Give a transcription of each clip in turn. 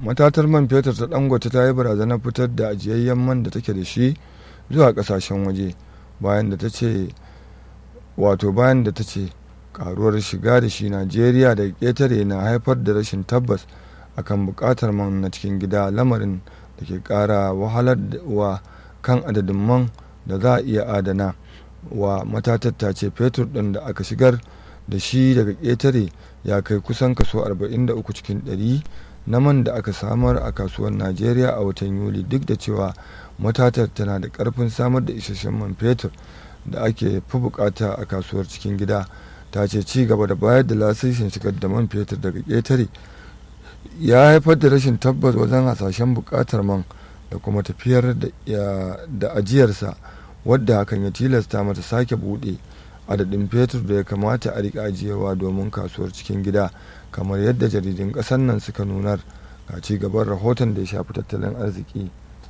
matatar man fetur ta dangote ta yi barazanar fitar da ajiyayyen man da take da shi zuwa kasashen waje bayan da ta ce wato bayan da ta ce karuwar shiga da shi najeriya da ƙetare na haifar da rashin tabbas akan buƙatar man na cikin gida lamarin da ke ƙara wahalar wa kan adadin man da za a iya adana wa matatar ta ce fetur ɗin da aka shigar da shi daga ƙetare ya kai kusan kaso 43 cikin 100 na man da aka samar a kasuwar najeriya a watan yuli duk da cewa matatar tana da ƙarfin samar da isasshen man fetur da ake fi bukata a kasuwar cikin gida ta ce ci gaba da bayar da lasisin shigar da man fetur daga ƙetare ya haifar da rashin tabbas wajen hasashen bukatar man da kuma tafiyar da ajiyarsa wadda hakan ya tilasta mata sake buɗe adadin fetur da ya kamata a riƙa ajiyewa domin kasuwar cikin gida kamar yadda jaridun ƙasar nan suka nunar ga ci gaban rahoton da ya shafi tattalin arziki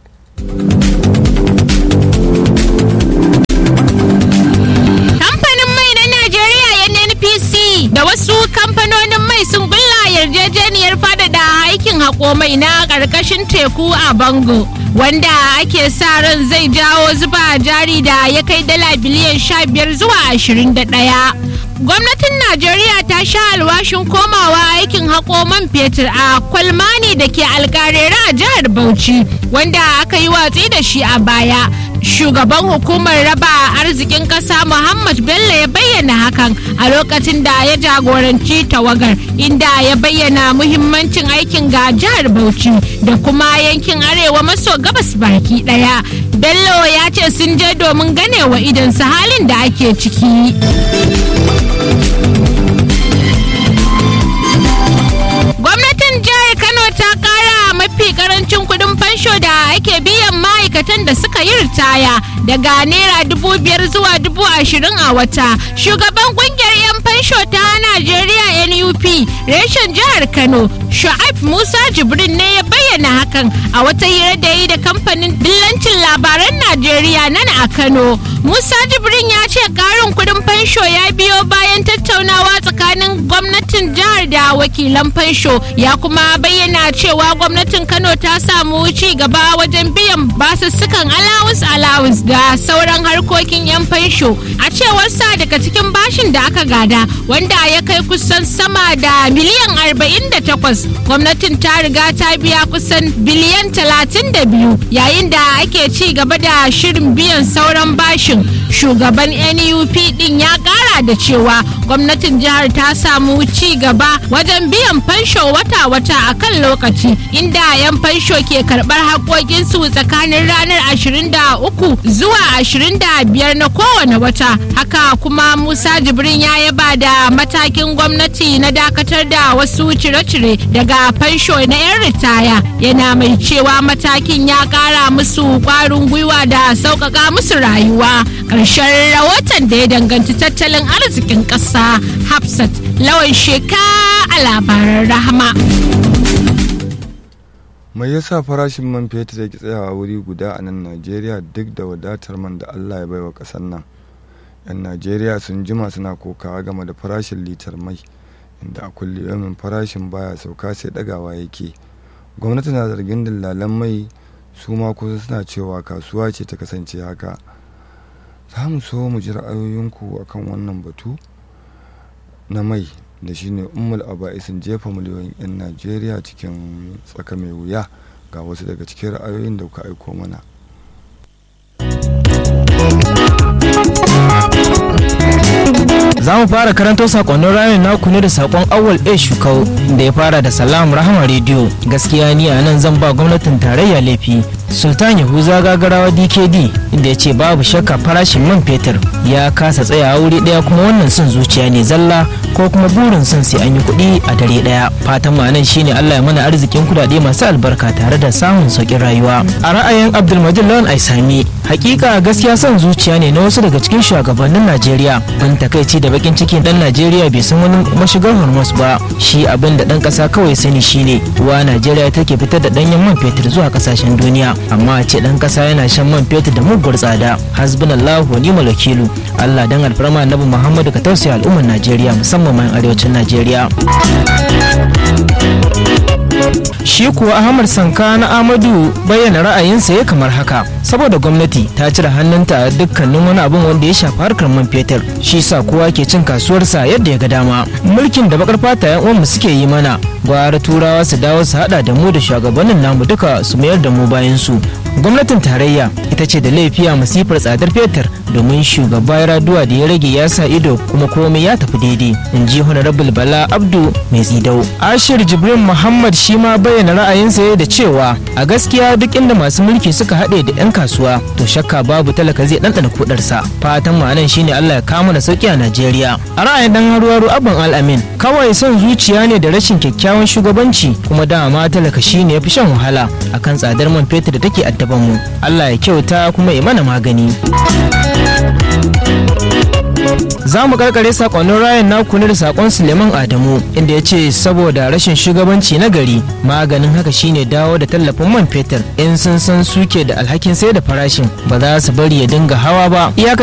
kamfanin mai na najeriya nnpc da wasu kamfanonin mai sun gulla yarjejeniyar faɗaɗa aikin haƙo mai na ƙarƙashin teku a bango wanda ake sa ran zai jawo zuba jari da ya kai dala biliyan sha biyar zuwa ashirin da ɗaya gwamnatin najeriya ta sha alwashin komawa aikin haƙo man fetur a kwalmani da ke alƙarera a jihar bauchi wanda aka yi watsi da shi a baya shugaban hukumar raba arzikin ƙasa muhammad bello ya bayyana hakan a lokacin da ya jagoranci tawagar inda ya bayyana muhimmancin aikin ga jihar bauchi da kuma yankin arewa maso gabas baki daya bello ya ce sun je domin ganewa idansu halin da ake ciki gwamnatin jihar kano ta kara mafi karancin kudin fansho da ake biyan ma'aikatan da suka yi ritaya daga naira dubu biyar zuwa dubu ashirin a wata shugaban kungiyar 'yan fansho ta najeriya nup reshen jihar kano shu'aib musa jibrin ne ya bayyana hakan a wata hira da yi da kamfanin dillancin labaran najeriya nan a kano musa jibrin ya ce karin kudin fansho ya biyo bayan tattaunawa tsakanin gwamnatin jihar da wakilan fansho ya kuma bayyana cewa gwamnatin kano ta samu ci gaba wajen biyan basussukan alawus alawus da sauran harkokin 'yan fansho a cewar sa daga cikin bashin da aka gada wanda ya kai kusan sama da miliyan 48 gwamnatin ta riga ta biya kusan biliyan 32 yayin da ake ci gaba da shirin biyan sauran bashin shugaban nup din ya kara da cewa gwamnatin jihar ta samu ci gaba wajen biyan fansho wata-wata a kan lokaci inda 'yan fansho ke karbar haƙoƙinsu tsakanin ranar 23 zuwa 25 na kowane wata haka kuma musa jibrin ya yaba da matakin gwamnati na dakatar da wasu cire-cire daga fansho na 'yan ritaya yana mai cewa matakin ya kara musu kwarin gwiwa da sauƙaƙa musu rayuwa ƙarshen rahoton da ya danganci tattalin arzikin ƙasa hafsat lawan sheka a labaran rahama mai yasa farashin man fetur yake tsayawa wuri guda a nan najeriya duk da wadatar man da allah ya baiwa ƙasar nan 'yan najeriya sun jima suna kokawa game da farashin litar mai inda a kulle yamin farashin baya sauka sai dagawa yake gwamnati na zargin dillalan mai su ma kusa suna cewa kasuwa ce ta kasance haka za mu so mu ji ra'ayoyinku akan wannan batu na mai da shine ummul aba'isin jefa miliyoyin 'yan najeriya cikin tsaka mai wuya ga wasu daga cikin ra'ayoyin da kuka aiko mana za mu fara karanto sakonnin ranar naku ne da sakon awal a shukau da ya fara da salam rahama rediyo gaskiya ni a nan zan ba gwamnatin tarayya laifi sultan yahuza gagarawa dkd inda ya ce babu shakka farashin man fetur ya kasa tsayawa wuri daya kuma wannan son zuciya ne zalla ko kuma burin son sai an yi kuɗi a dare daya fatan mu nan shine allah ya mana arzikin kudade masu albarka tare da samun sauƙin rayuwa a ra'ayin abdulmajid lawan aisami hakika gaskiya son zuciya ne na wasu daga cikin shugabannin najeriya ban takaici da bakin cikin dan najeriya bai san wani mashigar hormuz ba shi abin da dan kasa kawai sani shine wa najeriya take fitar da danyen man fetur zuwa kasashen duniya amma a ce dan kasa yana shan man fetur da muguwar tsada hasbunallahu wa ni'mal wakilu allah dan alfarma annabi muhammadu ka tausaya al'ummar najeriya musamman ma arewacin najeriya shi kuwa ahmad sanka na amadu bayyana ra'ayinsa ya kamar haka saboda gwamnati ta cire hannunta a dukkanin wani abin wanda ya shafi harkar man fetur shi sa kowa ke cin kasuwarsa yadda ya ga dama mulkin da bakar fata yan uwanmu suke yi mana gwara turawa su dawo su hada da mu da shugabannin namu duka su mayar da mu bayan su gwamnatin tarayya ita ce da laifi a masifar tsadar fetur domin shugaba ya raduwa da ya rage ya sa ido kuma komai ya tafi daidai in ji honorable bala abdu mai tsidau ashir jibrin muhammad shi ma bayyana ra'ayinsa da cewa a gaskiya duk inda masu mulki suka haɗe da 'yan kasuwa to shakka babu talaka zai ɗanɗana kudarsa fatan mu anan shine allah ya kama da sauki a najeriya a ra'ayin dan haruwaru abban al'amin kawai son zuciya ne da rashin kyakkyawan shugabanci kuma dama talaka shine ya fi shan wahala akan tsadar man fetur da take addaban mu allah ya kyauta kuma ya mana magani za mu karkare sakonnin rayan naku ne da sakon suleiman adamu inda ya ce saboda rashin shugabanci na gari maganin haka shine dawo da tallafin man fetur in sun san suke da alhakin sai da farashin ba za su bari ya dinga hawa ba